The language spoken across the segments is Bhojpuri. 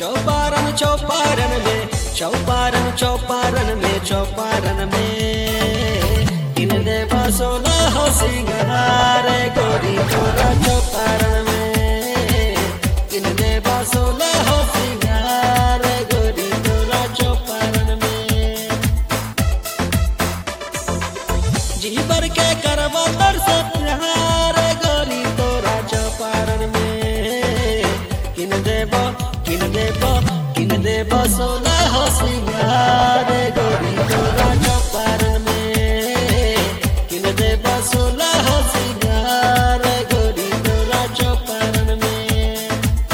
चौपारण चौपारण में चौपारण चौपारण में चौपारण में किन दे सोना हो सिंगार गोरी तोरा चौपारण में किन दे सोना हो सिंगार गोरी तोरा चौपारण में जीवर के करवा तर से प्यार गोरी तोरा चौपारण में किन देब किन देब किन देब सोना हो सिंगार गोरी तोरा चौपारण में किन देब सोना हो सिंगार गोरी तोरा चौपारण में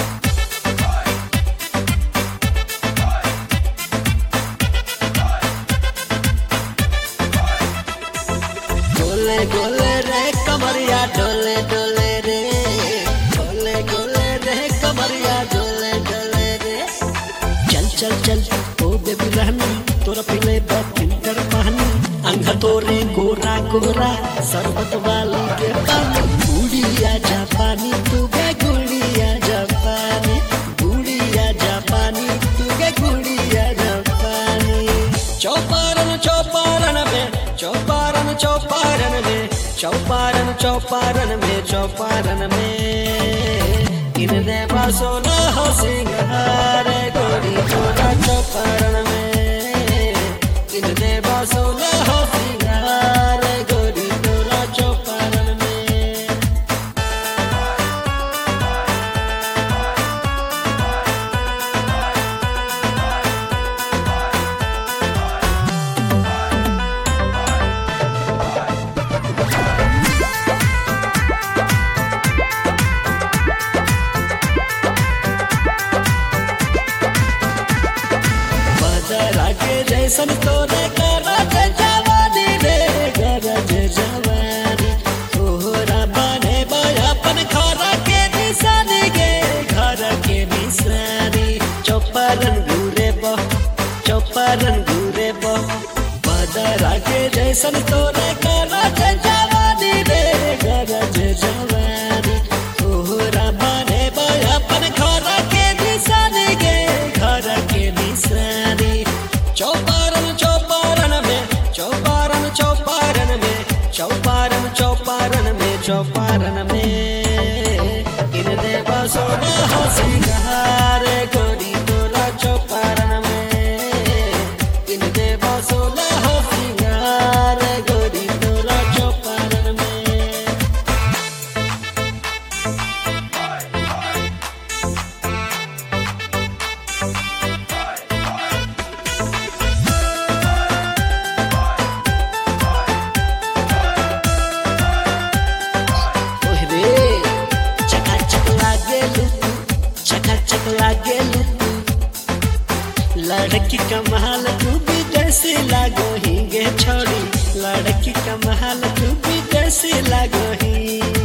गोले गोले रे कमरिया डोले डोले रे गोले गोले रे कमरिया डोले डोले रे चल चल चल ओ बेबी रहनी तोरा पीले फिल्टर पानी अंग तोरे गोरा गोरा शरबत वाली के पानी गुड़िया जापानी तू गे गुड़िया जापानी गुड़िया जापानी तू गे गुड़िया जापानी चौपारण चौपारण में चौपारण चौपारण में चौपारण चौपारण में चौपारण में इन देवा सोना हो सिंगार गोरी तोरा चौपारण में इन देवा सोना हो सिंगार गोरी तोरा चौपारण में बदरा के जैसन तोरे गरज जवानी रे गरज जवानी तोहरा बने अपन घर के निशानी गे घर के निशानी चौपारण घूरे बह चौपारण घूरे बह बदरा के जैसन तोरे गरज जवानी रे गरज जवानी तोहरा बने अपन घर के निशानी गे घर के निशानी चौपारण चौपारण में चौपारण चौपारण में चौपारण चौपारण में चौपारण में इन देव सोना हो सिंगार गोरी तोरा चौपारण में इन देव सोना हो सिंगार गोरी तोरा चौपारण में ओहरे चकाचक लागे लुतू चकाचक लागे लुतू लड़की कमाल तू भी जैसे लागो ही गे छोड़ी लड़की कमाल तू भी जैसे लागो ही